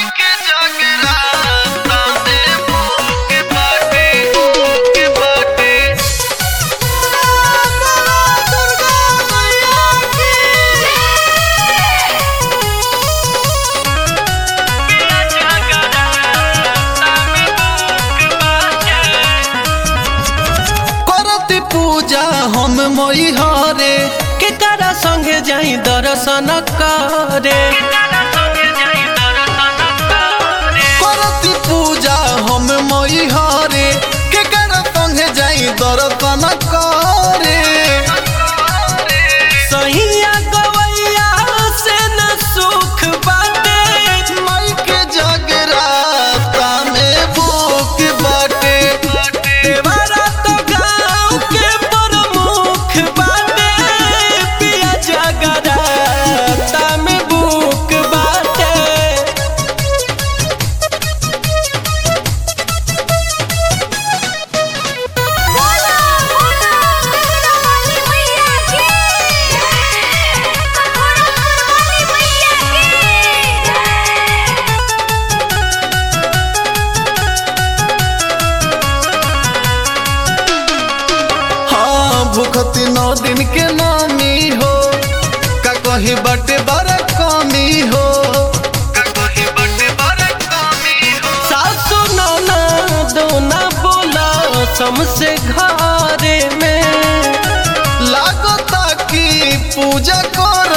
के जगराता में भूख बाटे भूख बाटे दुर्गा मैया की करती पूजा हम मोई हरे के करा संगे जाई दर्शन करे करती पूजा हम मोई हरे के करा संगे जाई दर्शन करे सहिया गवैया से न सुख बाटे माई के जगराता में भूख बाटे देवरा तो गाँव के प्रमुख बाटे पिया जगराता में भूख बाटे बोला बोला मेरा वाली मैया की बोला वाली मैया की हाँ भूखती नौ दिन के नामी हो का कही बटे बड़ा कमी हो का कही बटे बड़ा कमी हो सासु नाना दोना बोला समसे घरे में लागता कि पूजा कर